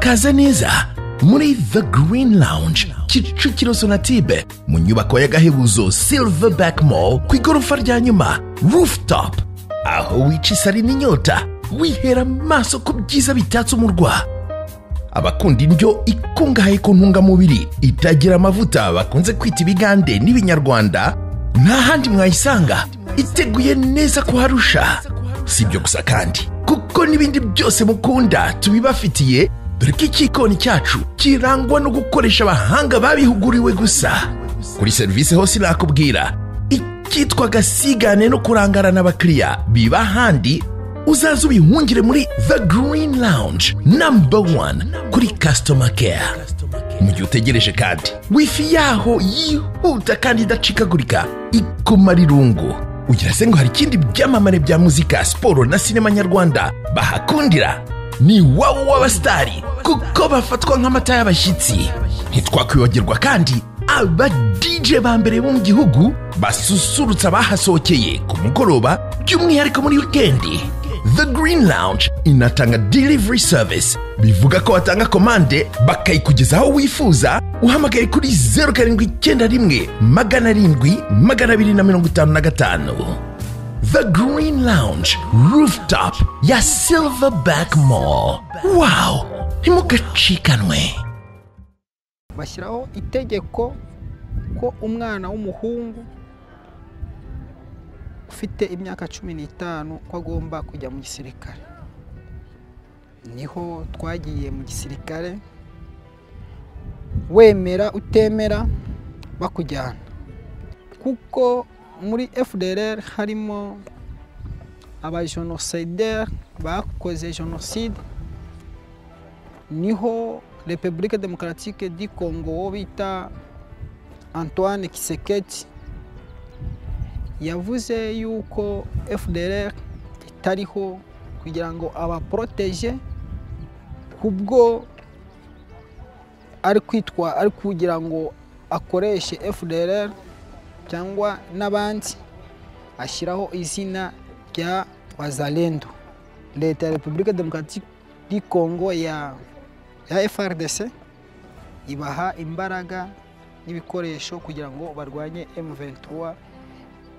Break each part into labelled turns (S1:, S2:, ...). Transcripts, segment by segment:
S1: kaze neza muri the green lounge kicukiro sonatube mu nyubako y'agahebuzo silverback mall ku igorofa rya nyuma rooftop aho wica isari n'inyota wihera amaso ku byiza bitatse umurwa abakunda indyo ikungahaye ku ntungamubiri itagira amavuta bakunze kwita ibigande n'ibinyarwanda nta handi mwayisanga iteguye neza kuharusha si ibyo gusa kandi kuko n'ibindi byose mukunda tubibafitiye dore ko ikikoni cyacu kirangwa no gukoresha abahanga babihuguriwe gusa kuri serivisi hose nakubwira icyitwa gasigane no kurangarana abakiriya biba ahandi uzaze ubihungire muri the green lounge number one kuri customer care mu gihe utegereje kandi wifi yaho yihuta kandi idacikagurika ikumara irungu ugira se ngo hari ikindi byamamare bya muzika siporo na sinema nyarwanda bahakundira ni wowe w'abasitari kuko bafatwa nk'amata y'abashyitsi ntitwakwibagirwa kandi aba DJ ba mbere bo mu gihugu basusurutsa abahasohokeye ku mugoroba by'umwihariko muri wikendi The Green Lounge inatanga delivery service bivuga ko watanga komande bakayikugeza aho wifuza uhamagaye kuri zeru karindwi icyenda rimwe magana arindwi magana abiri na mirongo itanu na gatanu The Green Lounge Rooftop ya Silverback Mall wow ntimugacikanwe
S2: bashyiraho itegeko ko umwana w'umuhungu ufite imyaka cumi n'itanu ko agomba kujya mu gisirikare niho twagiye mu gisirikare wemera utemera bakujyana kuko muri FDR harimo abajenosideri bakoze jenoside niho repubulika demokaratike di kongo wo bita antoine kiseketi yavuze yuko fdr itariho kugira ngo abaporoteje kubwo ari kwitwa ari kugira ngo akoreshe fdr cyangwa n'abandi ashyiraho izina rya bazalendo leta ya repubulika demokaratike di kongo ya ya FRDC ibaha imbaraga n'ibikoresho kugira ngo barwanye M23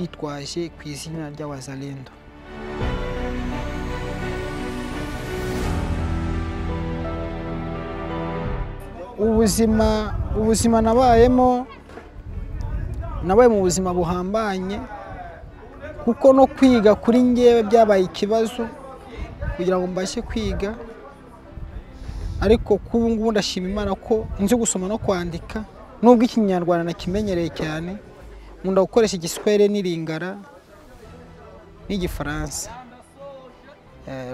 S2: bitwaje ku izina ry'abazalendo ubuzima ubuzima nabayemo nabaye mu buzima buhambanye kuko no kwiga kuri ngewe byabaye ikibazo kugira ngo mbashe kwiga ariko k'ubu ngubu ndashima imana ko nzi gusoma no kwandika nubwo ikinyarwanda nakimenyereye cyane nkunda gukoresha igiswere n'iringara n'igifaransa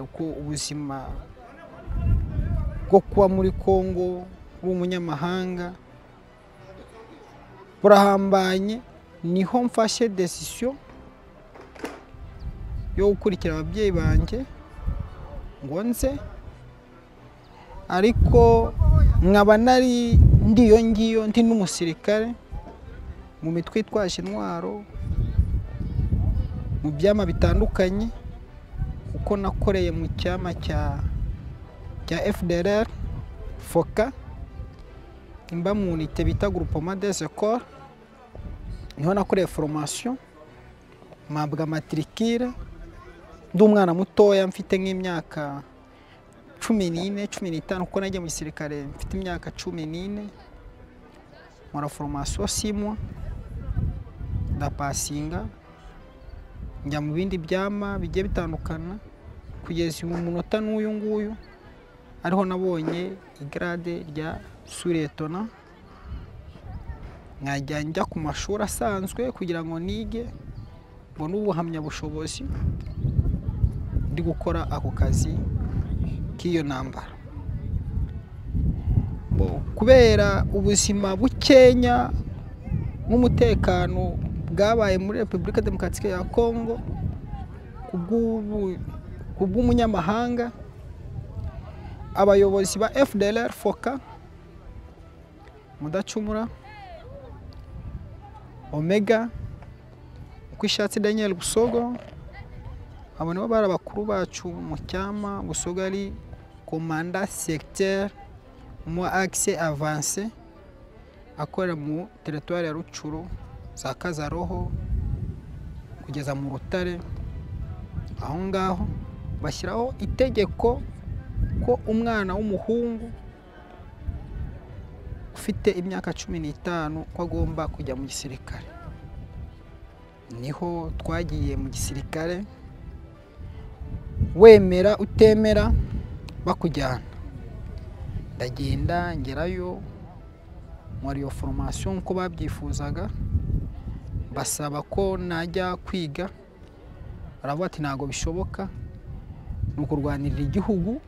S2: uko ubuzima bwo kuba muri congo bw'umunyamahanga burahambanye niho mfashe desisiyo yo gukurikira ababyeyi banjye ngo nze ariko nkaba nari ndiyo ngiyo ndi n'umusirikare mu mitwe itwaje intwaro mu byama bitandukanye kuko nakoreye mu cyama cya cya FDLR foka imba mu unite bita groupement des écoles niho nakoreye formation mpabwa matricule ndi umwana mutoya mfite nk'imyaka cumi n'ine cumi n'itanu kuko nagiye mu gisirikare mfite imyaka cumi n'ine nkora foromasiyo simwa ndapasinga njya mu bindi byama bigiye bitandukana kugeza uyu munota n'uyu nguyu ariho nabonye igarade rya suretona nkajya njya ku mashuri asanzwe kugira ngo nige mbone ubuhamyabushobozi ndi gukora ako kazi k'iyo ntambara kubera ubuzima bukenya n'umutekano bwabaye muri repubulika demokaratike ya kongo kubw'umunyamahanga abayobozi ba fdr foka mudacumura omega uko ishatse daniel busogo abo nibo bari abakuru bacu mu cyama busogo ari komanda segiteri mu akise avanse akorera mu teritwari ya rucuru za kazaroho kugeza mu rutare aho ngaho bashyiraho itegeko ko umwana w'umuhungu ufite imyaka cumi n'itanu ko agomba kujya mu gisirikare niho twagiye mu gisirikare wemera utemera bakujyana ndagenda ngerayo muri iyo foromasiyo nk'uko babyifuzaga basaba ko najya kwiga baravuga ati ntabwo bishoboka ni ukurwanirira igihugu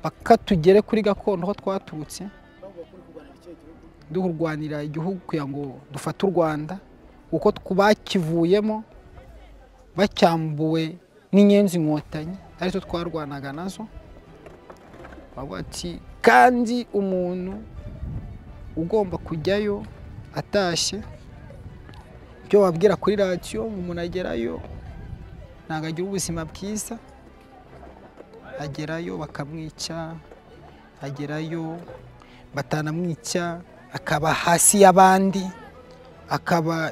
S2: paka tugere kuri gakondo aho twaturutse dukurwanira igihugu kugira ngo dufate u rwanda kuko bakivuyemo bacyambuwe n'inyenzi inkotanyi arizo twarwanaga nazo bavuga ati kandi umuntu ugomba kujyayo atashye ibyo wabwira kuri radiyo ngo umuntu agerayo ntabwo agira ubuzima bwiza agerayo bakamwica agerayo batanamwica akaba hasi y'abandi akaba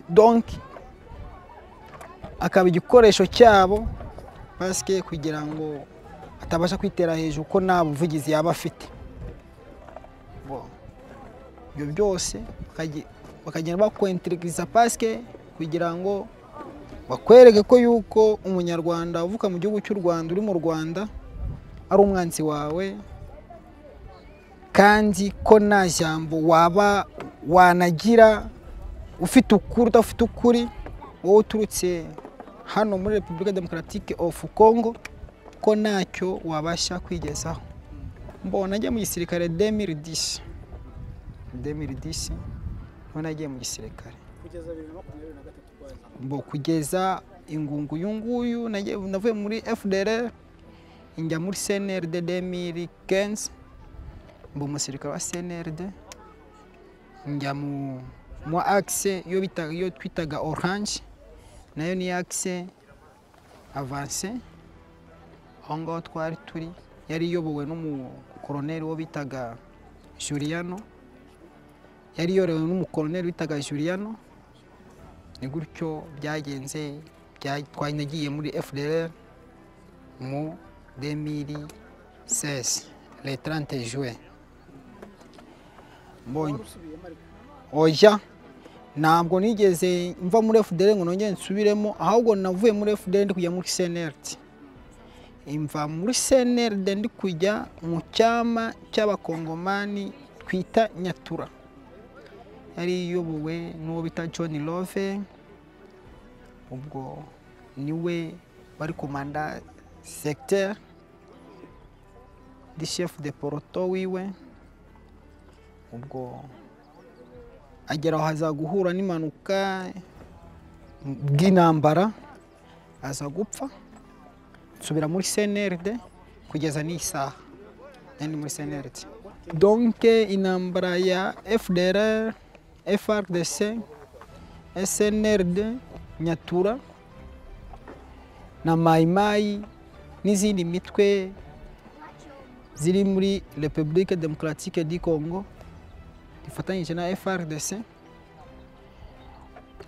S2: donki akaba igikoresho cyabo basike kugira ngo atabasha kwitera hejuru ko nta buvugizi yaba afite ibyo byose bakagenda bakwentirigiza pasike kugira ngo bakwereke ko yuko umunyarwanda uvuka mu gihugu cy'u rwanda uri mu rwanda ari umwanzi wawe kandi ko nta jambo waba wanagira ufite ukuri udafite ukuri wowe uturutse hano muri repubulika demokaratike ofu kongo ko ntacyo wabasha kwigezaho mbona ajya mu gisirikare demiri disi demiri disi none agiye mu gisirikare mbo kugeza ingungu uyu nguyu navuye muri fdr njya muri cnrd demiri kenzi mbo umusirikare wa cnrd njya mu mu akise iyo twitaga oranje nayo ni akise avanse aho ngaho twari turi yari iyobowe n'umukoroneri wo bitaga juriyano yari iyobowe n'umukoroneri witaga juriyano ni gutyo byagenze twanagiye muri fdr mu demiri sesi letarante juwe mbonye oya ntabwo nigeze mva muri fdr ngo nongere nsubiremo ahubwo navuye muri fdr ndi kujya muri cnrt imva muri cnrd ndi kujya mu cyama cy'abakongomani twita nyatura yari iyobowe n'uwo bita john love ubwo niwe bari komanda secteur ndi chef de poroto wiwe ubwo agera aho aza guhura n'impanuka bw'intambara aza gupfa nsubira muri cnrd kugeza n'isaha ni muri cnrd donke intambara ya fdr frdc snrd nyatura na mayimayi n'izindi mitwe ziri muri repubulike demokaratike di congo ifatanyije na frdc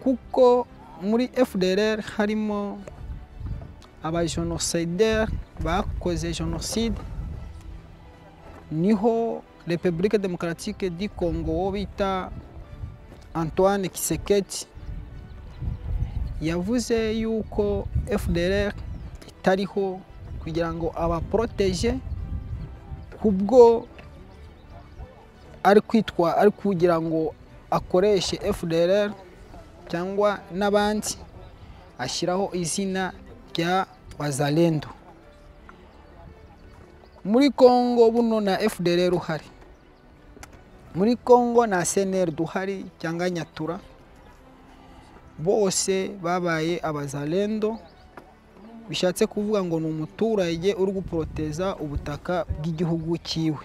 S2: kuko muri fdr harimo abajenosideri bakoze jenoside niho repubulika demokaratike di congo wo bita antoine kiseketi yavuze yuko fdr itariho kugira ngo abaporoteje kubwo ari kwitwa ari kugira ngo akoreshe fdr cyangwa n'abandi ashyiraho izina rya wazalendo muri congo buno na fdr uhari muri congo na cnr duhari cyangwa nyatura bose babaye abazalendo bishatse kuvuga ngo ni umuturage uri guporoteza ubutaka bw'igihugu cyiwe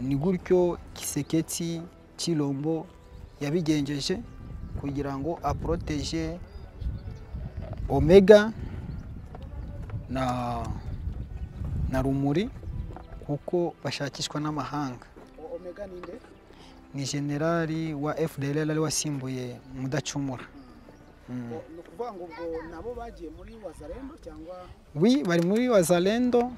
S2: ni gutyo kiseketsi cy'irombo yabigenjeje kugira ngo aporoteje omega na na rumuri kuko bashakishwa n'amahanga
S3: omega ni nde
S2: ni generali wa fdr ari wasimbuye mudacumura
S3: O- ni ukuvuga ngo ubwo nabo bagiye muri wazarendo cyangwa
S2: wi bari muri wazalendo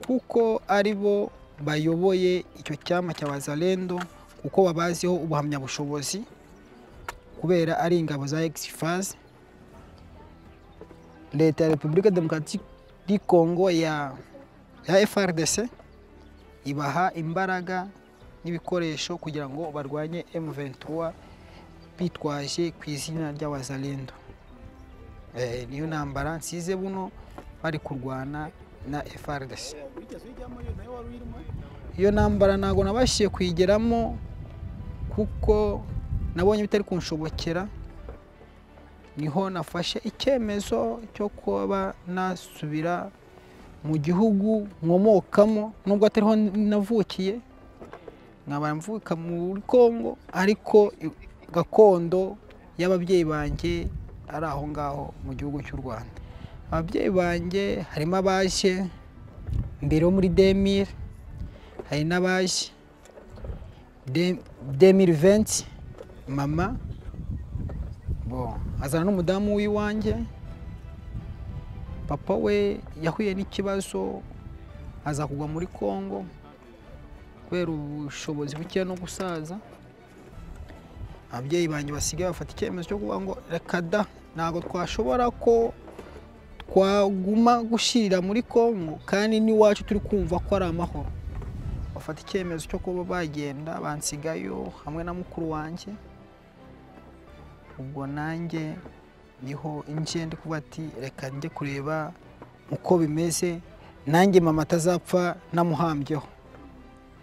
S2: kuko ari bo bayoboye icyo cyama cya wazalendo kuko babaziho ubuhamyabushobozi kubera ari ingabo za egifaze leta ya repubulika demokarasi di kongo ya ya frdc ibaha imbaraga n'ibikoresho kugira ngo barwanye m23 bitwaje ku izina ry'abazalendo Eh, niyo ntambara nsize buno bari kurwana na FARDC
S3: wigeze ujyamo yo nayo wari urimo
S2: iyo ntambara ntabwo nabashije kuyigeramo kuko nabonye bitari kunshobokera niho nafashe icyemezo cyo kuba nasubira mu gihugu nkomokamo nubwo atariho navukiye nkaba mvuka muri Kongo ariko i- gakondo y'ababyeyi banjye ari aho ngaho mu gihugu cy'u Rwanda ababyeyi banjye harimo abaje mbere yo muri demire hari n'abaje demire venti mama bon azana n'umudamu w'iwanjye papa we yahuye n'ikibazo aza kugwa muri Kongo kubera ubushobozi buke no gusaza ababyeyi banjye basigaye bafata icyemezo cyo kuvuga ngo reka da ntabwo twashobora ko twaguma gushirira muri kongo kandi n'iwacu turi kumva ko ari amahoro bafata icyemezo cyo kuba bagenda bansigayo hamwe na mukuru wanjye ubwo nanjye niho nje ndi kuba ati reka njye kureba uko bimeze nanjye mama atazapfa namuhambyeho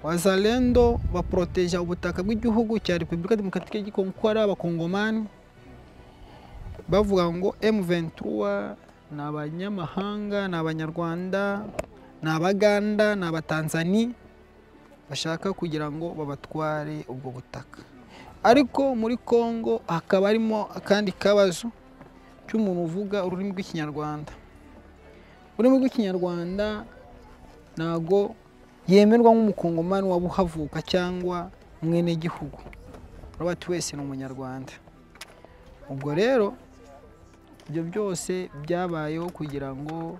S2: wazalendo baporoteja ubutaka bw'igihugu cya repubulika demokaratike y'igikongo ko ari abakongomani bavuga ngo m23 ni abanyamahanga ni abanyarwanda ni abaganda ni abatanzani bashaka kugira ngo babatware ubwo butaka ariko muri kongo hakaba harimo akandi kabazo cy'umuntu uvuga ururimi rw'ikinyarwanda ururimi rw'ikinyarwanda ntago yemerwa nk'umukongomani wabuhavuka cyangwa mwenegihugu urabati wese ni umunyarwanda ubwo rero ibyo byose byabayeho kugira ngo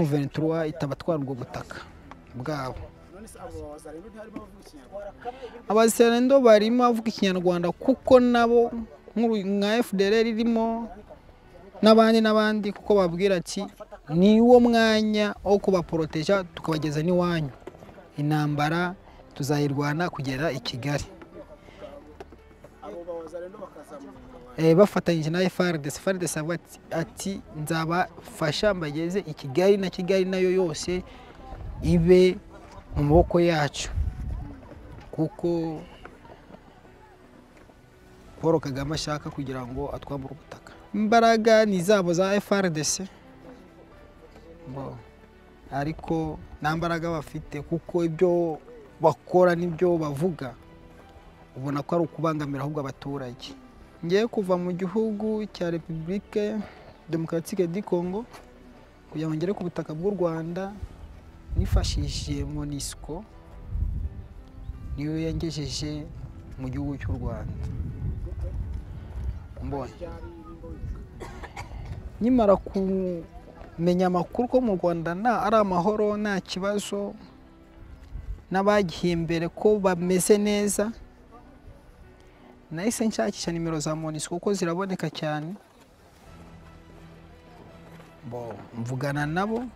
S2: M23 itabatwara ubwo butaka bwabo
S3: none se abo wazarendo ntiharimo abavuga ikinyarwanda
S2: abaserendo barimo avuga ikinyarwanda kuko nabo nk'uru- nka fdr irimo n'abandi n'abandi kuko babwira ati ni wo mwanya wo kubaporoteja tukabageza n'iwanyu intambara tuzayirwana kugera i kigali
S3: abo bawazarendo bakaza mu
S2: Eh, bafatanyije na FARDC FARDC avuga ati- ati nzabafasha mbageze i Kigali na Kigali nayo yose ibe mu maboko yacu kuko Paul Kagame ashaka kugira ngo atwambure ubutaka imbaraga ni zabo za FARDC Bo. ariko nta mbaraga bafite kuko ibyo bakora n'ibyo bavuga ubona ko ari ukubangamira ahubwo abaturage ngiye kuva mu gihugu cya repubulike demokaratike di kongo kugira ngo ngere ku butaka bw'u rwanda nifashishije monisco niyo yangejeje mu gihugu cy'u rwanda mbonye
S3: ryari nimba wibuka
S2: nkimara kumenya amakuru ko mu rwanda nta ari amahoro nta kibazo n'abagiye imbere ko bameze neza nahise nshakisha nimero za monisco kuko ziraboneka cyane Bo- mvugana nabo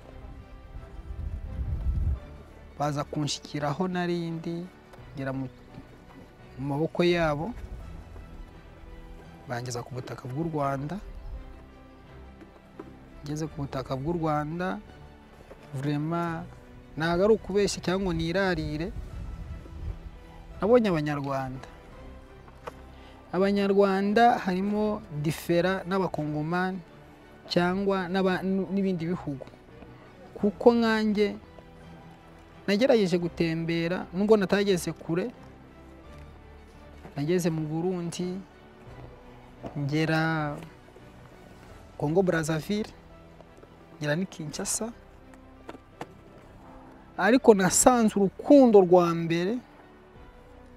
S2: baza kunshikiraho narindi ngera mu mu maboko yabo bangeza ku butaka bw'u rwanda ngeze ku butaka bw'u rwanda vurema ntabwo ari ukubeshya cyangwa ngo nirarire nabonye abanyarwanda abanyarwanda harimo difera n'abakongomani cyangwa n'aba- n'ibindi bihugu kuko nkanjye nagerageje gutembera nubwo natageze kure nageze mu burundi ngera kongo brazzaville ngira ni kinshasa ariko nasanze urukundo rwa mbere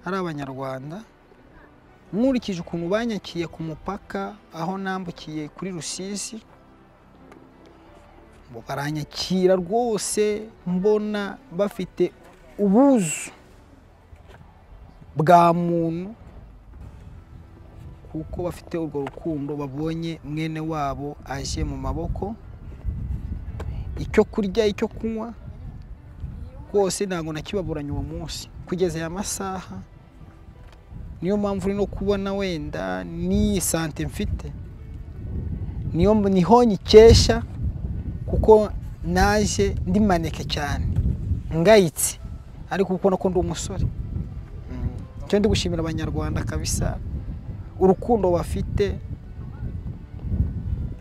S2: ari abanyarwanda nkurikije ukuntu banyakiye ku mupaka aho nambukiye kuri rusizi ngo baranyakira rwose mbona bafite ubuzu bwa muntu kuko bafite urwo rukundo babonye mwene wabo aje mu maboko icyo kurya icyo kunywa rwose ntabwo nakibaburanye uwo munsi kugeza aya masaha niyo mpamvu uri no kubona wenda n'iyi sante mfite niyo niho nyikesha kuko naje ndi maneke cyane ngayitse ariko kuko nako ndi umusore Mm. icyo ndi gushimira abanyarwanda kabisa urukundo bafite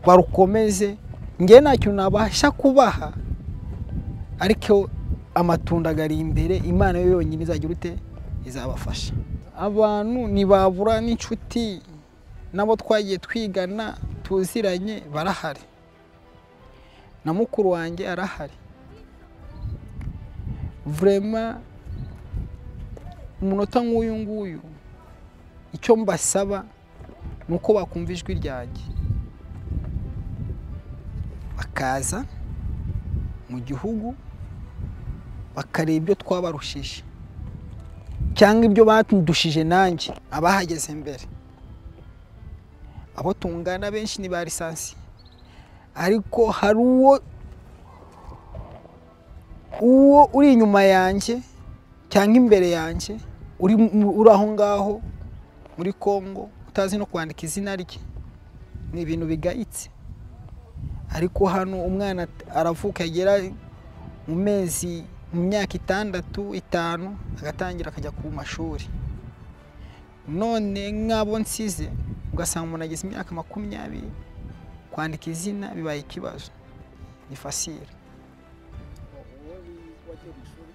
S2: barukomeze ngewe nta kintu nabasha kubaha ariko amatunda ari imbere imana yo yonyine izagira ute izabafasha abantu ntibabura n'inshuti nabo twagiye twigana tuziranye barahari na mukuru wanjye arahari vurema umunota nk'uyu nguyu icyo mbasaba ni uko bakumva ijwi ryanjye bakaza mu gihugu bakareba ibyo twabarushije cyangwa ibyo badushije nanjye abahageze mbere abo tungana benshi ni ba lisansi ariko hari uwo uwo uri inyuma yanjye cyangwa imbere yanjye uri mu- uri aho ngaho muri congo utazi no kwandika izina rye ni ibintu bigayitse ariko hano umwana aravuka agera mu mezi mu myaka itandatu itanu agatangira akajya ku mashuri none nk'abo nsize ugasanga umuntu ageze imyaka makumyabiri kwandika izina bibaye ikibazo ni fasire
S3: uwo wi- wagiye mu ishuri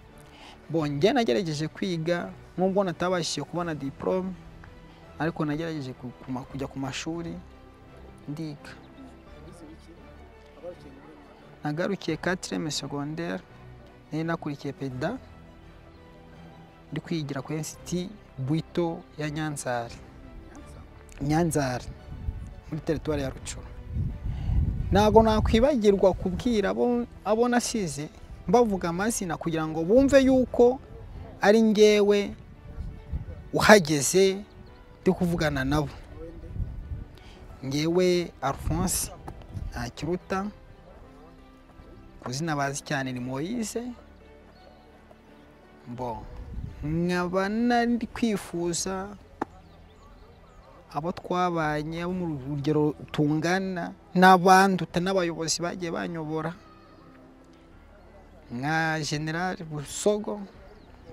S2: bonge nagerageje kwiga nubwo natabashije kubona diporome ariko nagerageje ku- ku ma- kujya ku mashuri ndiga
S3: wize wiki abarukiye muri mwaka
S2: nagarukiye katireme segonderi nari nakurikiye peda ndi kwigira ku ensiti bwito ya nyanzari
S3: nyanza
S2: nyanzari muri teritwari ya rucuru ntabwo nakwibagirwa kubwira abo- abo nasize mbavuga amazina kugira ngo bumve yuko ari ngewe uhageze ndi kuvugana nabo
S3: wende
S2: ngewe alphonse ntakiruta ku zina bazi cyane ni moyise mbo nkaba nari kwifuza abo twabanye abo mu rugero tungana n'abanduta n'abayobozi bagiye banyobora nka general busogo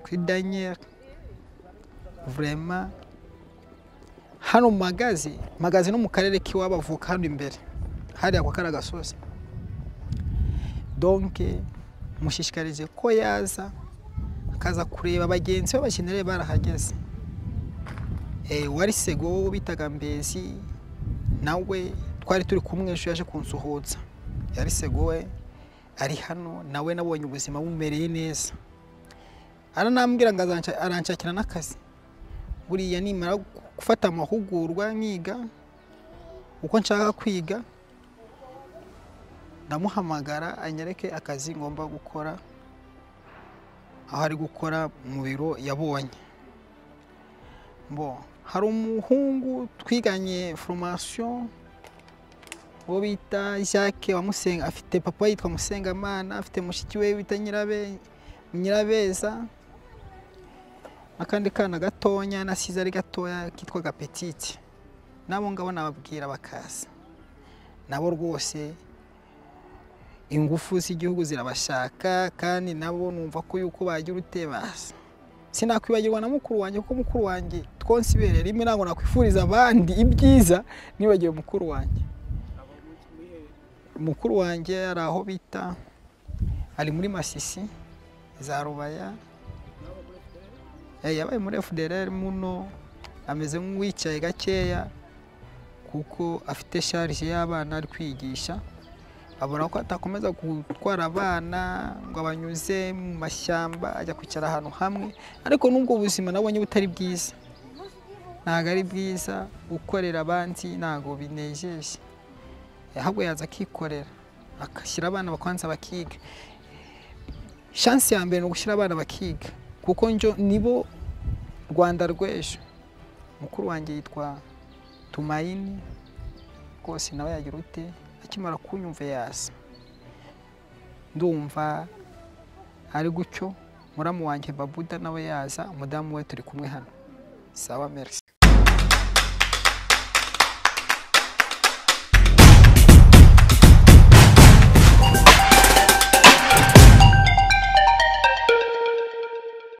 S2: kuri daniel vraiment hano magazi magazi no mu karere k'iwabo avuka hano imbere hariya kwa kariya gasozi donke mushishikarize ko yaza akaza kureba bagenzi be bakeneye barahageze Eh, wari sego wowe bitaga mbezi nawe twari turi kumwe ejo yaje kunsuhuza yari sego we ari hano nawe nabonye ubuzima bumereye neza aranambwira ngo azanca- aranshakira n'akazi buriya nimara gufata amahugurwa nkiga uko nshaka kwiga ndamuhamagara anyereke akazi ngomba gukora aho ari gukora mu biro yabonye mbo hari umuhungu twiganye foromasiyo uwo bita jacques wamusenga afite papa yitwa musengamana afite mushiki we bita Nyirabe- nyirabeza akandi kana gatonya nasize ari gatoya kitwaga petite nabo ngabo nababwira bakaza nabo rwose ingufu z'igihugu zirabashaka kandi nabo numva ko yuko bagira ute baza sinakwibagirwa na mukuru wanjye kuko mukuru wanjye twonsibere rimwe ntabwo nakwifuriza abandi ibyiza nibagiwe mukuru wanjye
S3: aba mu- muri he
S2: mukuru wanjye ari aho bita ari muri masisi za rubaya
S3: n'abo muri FPR
S2: Eh, yabaye muri FDLR muno ameze nk'uwicaye gakeya kuko afite sharije y'abana ari kwigisha abona ko atakomeza gutwara abana ngo abanyuze mu mashyamba ajya kwicara ahantu hamwe ariko n'ubwo buzima nabonye butari bwiza ntabwo ari bwiza gukorera abandi ntabwo binejeje ahubwo yaza akikorera agashyira abana bakabanza bakiga shansi ya mbere ni ugushyira abana bakiga kuko njo nibo rwanda rw'ejo mukuru wanjye yitwa tumayini rwose nawe yagira ute akimara kunyumva yasa ndumva ari gutyo muramu wanjye babuda nawe yaza umudamu we turi kumwe hano sawa merci